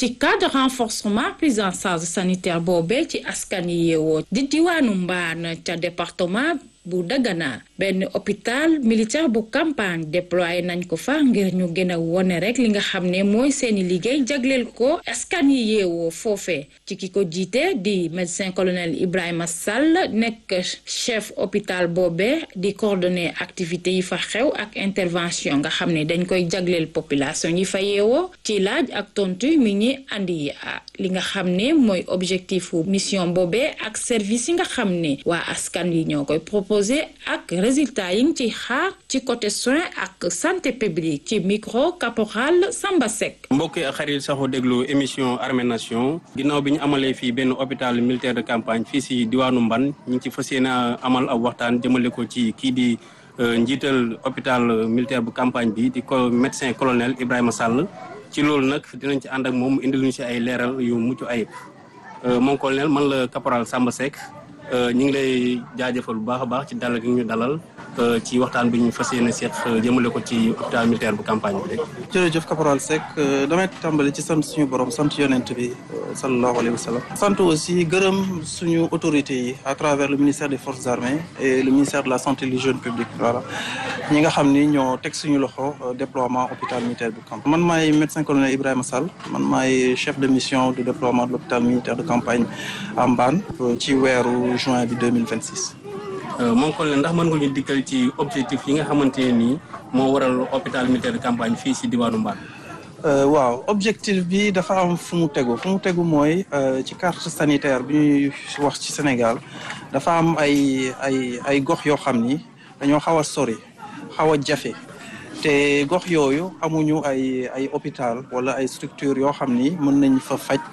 ci cadre renforcement prise en charge sanitaire boobee ci askan yi yeewoo di diwaanu Mbaan ca département bu Dagana benn hôpital militaire bu campagne déployé nañ ko fa ngir ñu gën a wone rek li nga xam ne mooy seeni liggéey jagleel ko askan yi yeewoo foofee ci ki ko jiite di médecin colonel Ibrahima Sall nekk chef hôpital boobee di coordonner activités yi fa xew ak intervention nga xam ne dañ koy jagleel population yi fa yeewoo ci laaj ak tontu mi ñi andi li nga xam ne mooy objectif mission boobee ak service yi nga xam ne waa askan yi ñoo koy proposé ak résultat yi ci xaar ci côté soin ak santé publique ci micro caporal Samba Seck. mbokk yi ak xarit saxoo déglu émission Armée Nation ginnaaw bi ñu amalee fii benn hôpital militaire de campagne fii si diwaanu Mban ñu ngi ci fas yéene amal ab waxtaan jëmale ko ci kii di njiital hôpital militaire bu campagne bi di ko médecin colonel Ibrahima Sall ci loolu nag dinañ ci ànd ak moom indil ñu si ay leeral yu mucc ayib moom colonel man la caporal Samba Seck. ñu ngi lay jaajëfal bu baax a baax ci dalal gi ñu dalal ci waxtaan bi ñu fas yéene seq jëmale ko ci hôpital militaire bu campagne bi rek. jërëjëf caporal Seck damay tàmbali ci sant suñu borom sant yonent bi sallallahu alayhi wa sallam. sant aussi gërëm suñu autorités yi à travers le ministère des forces armées et le ministère de la santé et de l'hygiène publique voilà ñi nga xam ni ñoo teg suñu loxo déploiement hôpital militaire bu campagne. man maay médecin colonel Ibrahima Sall man maay chef de mission de déploiement de l'hôpital militaire de campagne à Mbane ci weeru juin bi 2026. moom colonel ndax mën nga ñu dikkal ci objectif yi nga xamante ne nii moo waral hôpital militaire de campagne fii si diwaanu Mbane. waaw objectif bi dafa am fu mu tegu fu mu tegu mooy ci carte sanitaire bi ñuy wax ci Sénégal dafa am ay ay ay gox yoo xam ni dañoo xaw a sori xaw a jafe te gox yooyu amuñu ay ay hôpital wala ay structure yoo xam ni mën nañ fa faj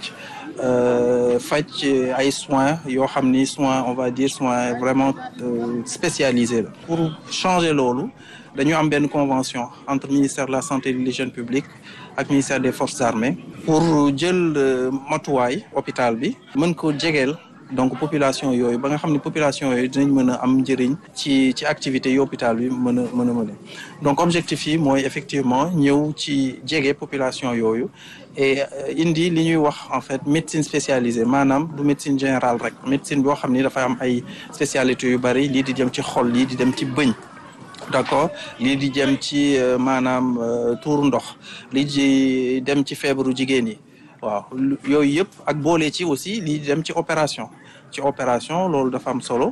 faj ay soins yoo xam ni soins on va dire soins vraiment spécialisés la. pour changer loolu dañu am benn convention entre ministère de la santé et de l'hygiène publique ak ministère des forces armées pour jël matuwaay hôpital bi mën ko jegeel donc population yooyu ba nga xam ne population yooyu dinañ mën a am njëriñ ci ci activités yi hôpital bi mën a mën a mën donc objectif yi mooy effectivement ñëw ci jege population yooyu et indi li ñuy wax en fait médecine spécialisée maanaam du médecine générale rek médecine boo xam ni dafa am ay spécialités yu bari lii di jëm ci xol lii di dem ci bëñ d'accord lii di jëm ci maanaam tuur ndox lii di dem ci feebaru jigéen yi waaw yooyu yëpp ak boole ci aussi lii di dem ci opération ci opération loolu dafa am solo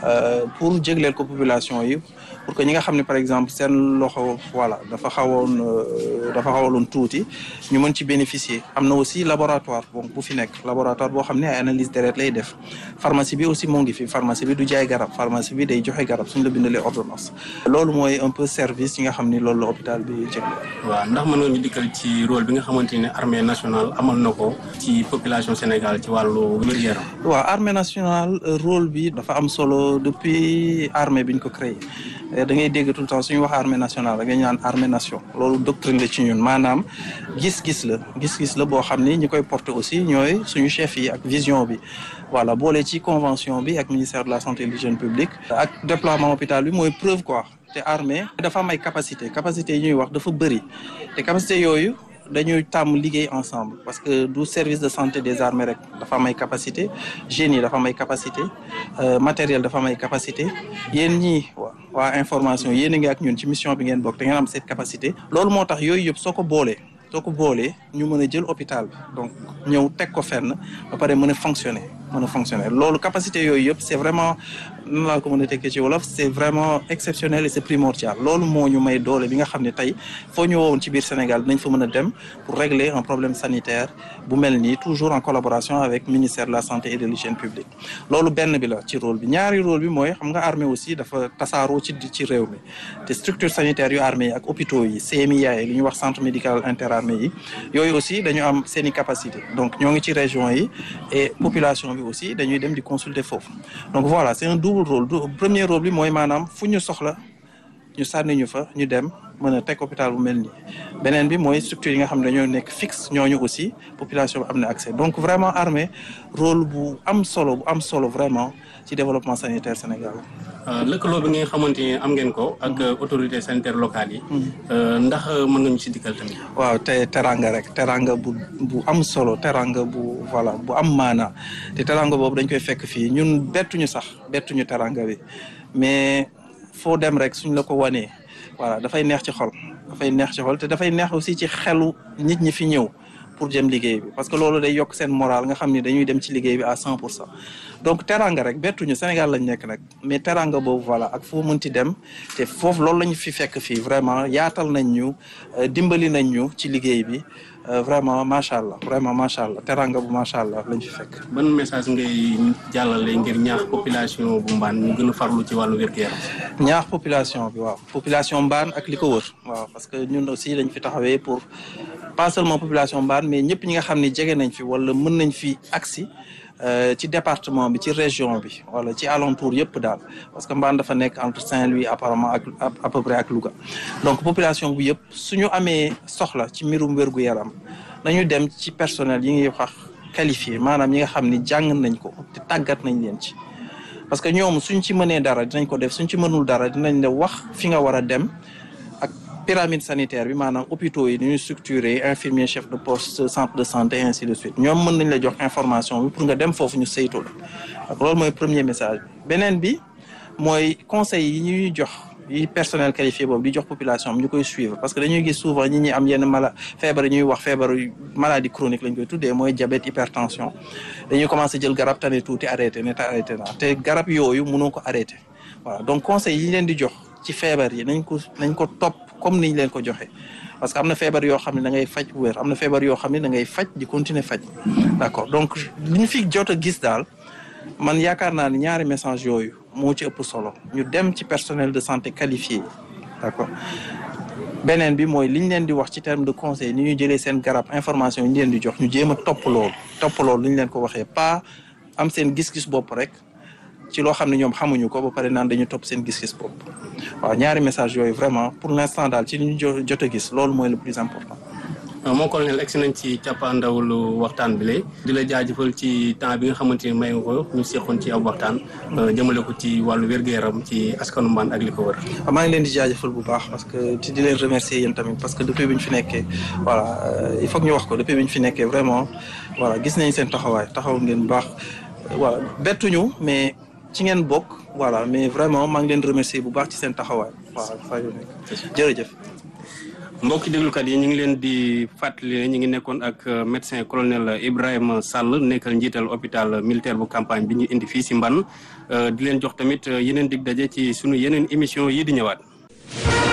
pour jégleel ko population yi pour que ñi nga xam ne par exemple seen loxo voilà dafa xawoon dafa xawaloon tuuti ñu mën ci bénéficier am na aussi laboratoire bon bu fi nekk laboratoire boo xam ne ay analyse deret lay def pharmacie bi aussi moo ngi fi pharmacie bi du jaay garab pharmacie bi day joxe garab suñ la bindalee ordonnance loolu mooy un peu service yi nga xam ni loolu la hôpital bi jégleel. waaw ndax mën nga ñu dikkal ci rôle bi nga xamante ne armée nationale amal na ko ci population Sénégal ci wàllu wér-gu-yaram. waaw armée nationale rôle bi dafa am solo depuis armée bi ñu ko créé da ngay dégg tout le temps suñu wax armée nationale da ngay naan armée nation loolu doctrine la ci ñun maanaam gis-gis la gis-gis la boo xam ni ñi koy porter aussi ñooy suñu chef yi ak vision bi voilà boole ci convention bi ak ministère de la santé et de l'hygiène publique ak déploiement hôpital bi mooy preuve quoi te armée dafa am ay capacité capacité yi ñuy wax dafa bëri te capacité yooyu dañuy tàmm liggéey ensemble parce que du service de santé des armées rek dafa am ay capacité génie dafa am ay capacité matériel dafa am ay capacité yéen ñii waa information yéen a ngi ak ñun ci mission bi ngeen bokk te ngeen am cette capacité loolu moo tax yooyu yëpp soo ko boolee soo ko boolee ñu mën a jël hôpital bi donc ñëw teg ko fenn ba pare mën a fonctionner mën a fonctionner loolu capacité yooyu yëpp c'est vraiment nan laa ko mën a tekkee ci wolof c'est vraiment exceptionnel et c'est primordial loolu moo ñu may doole bi nga xam ne tey foo ñu wowoon ci biir Sénégal dinañ fa mën a dem pour régler un problème sanitaire bu mel nii toujours en collaboration avec ministère de la santé et de l'hygiène publique loolu benn bi la ci rôle bi ñaari rôle bi mooy xam nga armée aussi dafa tasaaroo ci ci réew mi te structure sanitaire yu armée yi ak hôpitaux yi CMIA yi li ñuy wax centre médical interarmée yi yooyu aussi dañu am seen i capacité donc ñoo ngi ci région yi et population bi aussi dañuy dem di consulter foofu donc voilà c'est un double rôle premier rôle bi mooy maanaam fu ñu soxla ñu sànni ñu fa ñu dem mën a teg hôpital bu mel nii beneen bi mooy structure yi nga xam ne dañoo nekk fixe ñooñu aussi population bi am na accès donc vraiment armée rôle bu am solo bu am solo vraiment ci développement sanitaire Sénégal. lëkkaloo bi nga xamante ni am ngeen ko ak autorité sanitaire locale yi. ndax mën nga ñu si dikkal tamit. waaw te teranga rek teranga bu bu am solo teranga bu voilà bu am maana te teranga boobu dañ koy fekk fii ñun bettuñu sax bettuñu teranga bi mais foo dem rek suñ la ko wanee voilà dafay neex ci xol dafay neex ci xol te dafay neex aussi ci xelu nit ñi fi ñëw. pour jëm liggéey bi parce que loolu day yokk seen moral nga xam ni dañuy dem ci liggéey bi à cent pour cent donc teranga rek bettuñu Sénégal lañ nekk nag mais teranga boobu voilà ak foo mënti dem te foofu loolu la ñu fi fekk fii vraiment yaatal nañ ñu dimbali nañ ñu ci liggéey bi vraiment macha allah vraiment macha allah teranga bu macha allah lañ fi fekk. ban message ngay jàllale ngir ñaax population bu mbaan ñu gën a farlu ci wàllu wér-gu-yaram. ñaax population bi waaw population mbaan ak li ko wër waaw parce que ñun aussi dañ fi taxawee pour pas seulement population mbaan mais ñëpp ñi nga xam ni jege nañ fi wala mën nañ fi agsi ci département bi ci région bi wala ci alentour yëpp daal parce que mbaan dafa nekk entre Saint-Louis apparemment ak à peu près ak Louga donc population bi yëpp suñu amee soxla ci mbirum wér-gu-yaram nañu dem ci personnel yi ngi wax qualifié maanaam ñi nga xam ni jàng nañ ko te tàggat nañ leen ci parce que ñoom suñ ci mënee dara dinañ ko def suñ ci mënul dara dinañ la wax fi nga war a dem ak pyramide sanitaire bi maanaam hôpitaux yi dañuy structuré infirmier chef de poste centre de santé ainsi de suite ñoom mën nañ la jox information bi pour nga dem foofu ñu saytu la donc loolu mooy premier message bi beneen bi mooy conseil yi ñuy jox yi personnel qualifié boobu di jox population bi ñu koy suivre parce que dañuy gis souvent ñi ñi am yenn mala feebar yi ñuy wax feebar maladie chronique lañ koy tuddee mooy diabète hypertension dañuy commencé jël garab tane tuuti arrêté ne te arrêté naa te garab yooyu mënoo ko arrêté voilà donc conseil yi leen di jox ci feebar yi nañ ko nañ ko topp comme niñ leen ko joxe parce que am na feebar yoo xam ne da ngay faj wér am na feebar yoo xam ne da ngay faj di continuer faj d'accord donc li ñu fi jot a gis daal man yaakaar naa ne ñaari message yooyu moo ci ëpp solo ñu dem ci personnel de santé qualifié d'accord beneen bi mooy li ñu leen di wax ci terme de conseil ni ñuy jëlee seen garab information yi ñu leen di jox ñu jéem a topp loolu topp loolu li ñu leen ko waxee pas am seen gis-gis bopp rek ci loo xam ne ñoom xamuñu ko ba pare naan dañu topp seen gis-gis bopp waaw ñaari message yooyu vraiment pour l'instant daal ci li ñu jot a gis loolu mooy le plus important. moo colonel egsi nañ ci cappaandawlu waxtaan bi lay di la jaajëfal ci temps bi nga xamante ni may nga ko ñu seqoon ci ab waxtaan jëmale ko ci wàllu wér-gu-yaram ci askanu mbaan ak li ko wër. maa ngi leen di jaajëfal bu baax parce que di leen remercier yéen tamit parce que depuis bi ñu fi nekkee voilà il faut que ñu wax ko depuis bi ñu fi nekkee vraiment voilà gis nañ seen taxawaay taxaw ngeen bu baax voilà bettuñu mais ci ngeen bokk voilà mais vraiment maa ngi leen remercier bu baax ci seen taxawaay waaw saa yu nekk jërëjëf. mbokki déglukat yi ñu ngi leen di fàttali ne ñu ngi nekkoon ak médecin colonel Ibrahima Sall nekkal njiital hôpital militaire bu campagne bi ñu indi fii si Mbane di leen jox tamit yeneen dig daje ci sunu yeneen émission yi di ñëwaat.